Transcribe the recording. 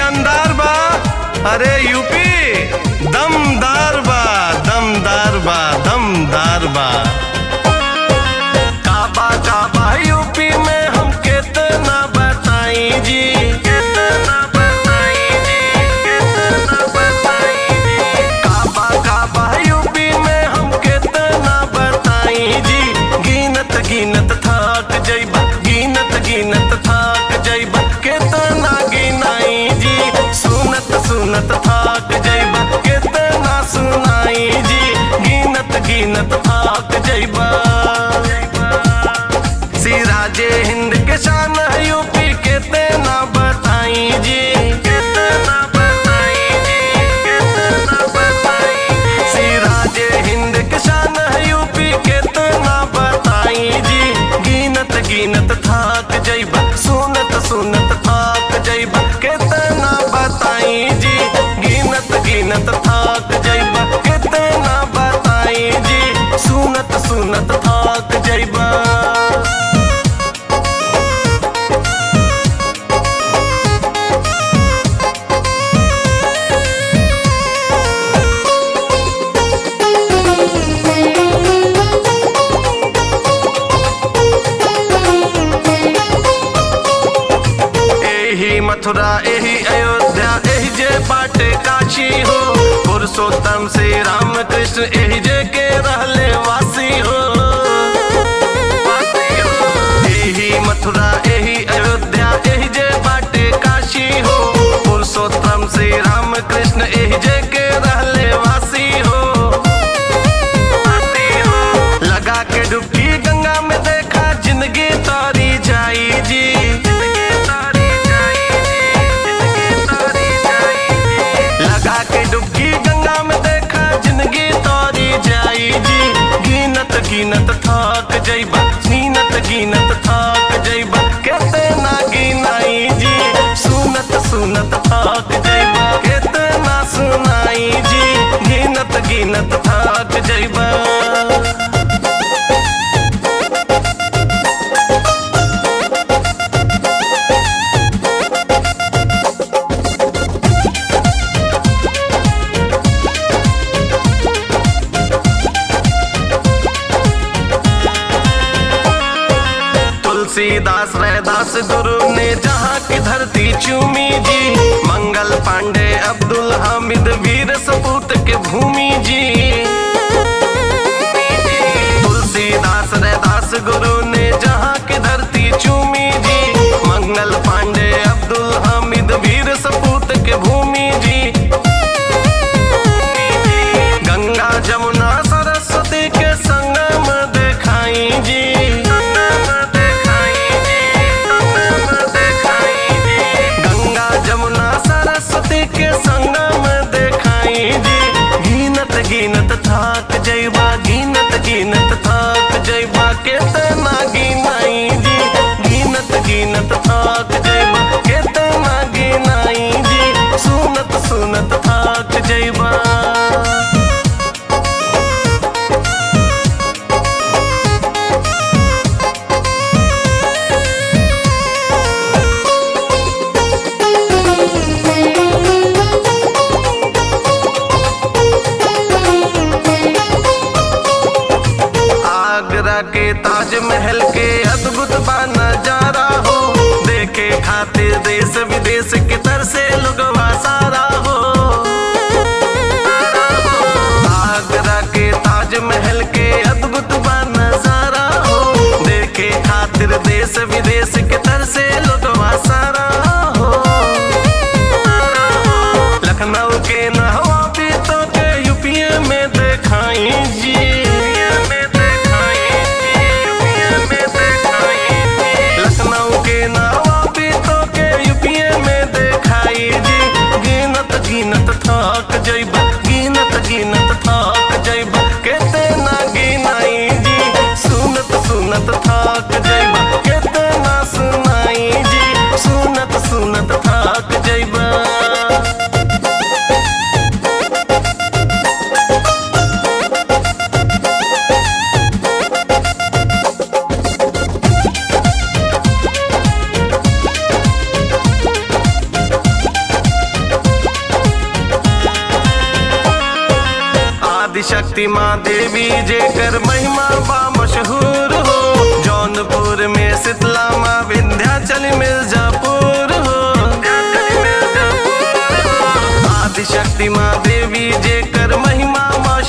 शानदार बा अरे यूपी दमदार बा दमदार बा दमदार बा काबा काबा यूपी में हम कितना बताई जी कितना बताई जी कितना बताई जी काबा काबा यूपी में हम कितना बताई जी गिनत गिनत थक जइबा गिनत गिनत थक जइबा कितना गिनाई जी सुनत सुनत थक जइबा कितना सुनाई जी गिनत गिनत थक जइबा सिराजे हिंद के शान है यूपी कितना बताई जी कितना बताई जी कितना बताई सिराजे हिंद के शान है यूपी कितना बताई जी गिनत गिनत थाक जइबा सुनत सुनत थाक जइबा कितना बताई जी गिनत गिनत थाक जइबा कितना बताई जी सुनत सुनत थाक जइबा एही मथुरा एही अयोध्या एही जे बाटे काशी हो पुरुषोत्तम श्री राम कृष्ण एही जे के रहले वासी हो वासी हो। एही मथुरा एही अयोध्या एही जे बाटे काशी हो पुरुषोत्तम श्री राम कृष्ण एही जे के रहले वासी हो वासी हो। लगा के डुबकी गंगा में देखा जिंदगी तारी जाई जी जिंदगी तारी जाई जी, जिंदगी तारी जाई जी। लगा के डुबकी गंगा में देखा जिंदगी तारी जाई जी गिनत गिनत थक जइबा नीनत गिनत थक जइबा कितना गिनाई जी सुनत सुनत थक जइबा कितना सुनाई जी गिनत गिनत थक जइबा तुलसीदास रैदास गुरु ने जहाँ की धरती चूमी जी मंगल पांडे अब्दुल हामिद वीर सपूत के भूमि जी तुलसीदास रैदास गुरु ने जहाँ की धरती चूमी जी मंगल पांडे अब्दुल हामिद वीर सपूत के भूमि जी गंगा जमुना सरस्वती के संगम देखाई जी गंगा जमुना सरस्वती के संगम देखाई जी गिनत गिनत थाक जइबा गिनत गिनत थाक जइबा कितना गिनाई जी गिनत गिनत थाक जइबा कितना गिनाई जी सुनत सुनत थाक जइबा आगरा के ताजमहल के अद्भुत बा नजारा हो देखे खातिर देश विदेश के तरसे लोगवा सारा हो आगरा के ताजमहल के अद्भुत बा नजारा हो देखे खातिर देश विदेश के तरसे लोगवा सारा हो लखनऊ के नहवा भी तो के यूपीए में देखाई जी लखनऊ के नहवा भी तो के यूपीए में देखाई जी गिनत गिनत थक जइबा गिनत गिनत थक जइबा कितना गिनाई जी सुनत सुनत थक जइबा कितना सुनाई जी सुनत सुनत थक जइबा आदिशक्ति माँ देवी जेकर महिमा बा मशहूर हो जौनपुर में शीतला माँ विंध्याचल मिर्जापुर हो आदिशक्ति माँ देवी जेकर महिमा मशहूर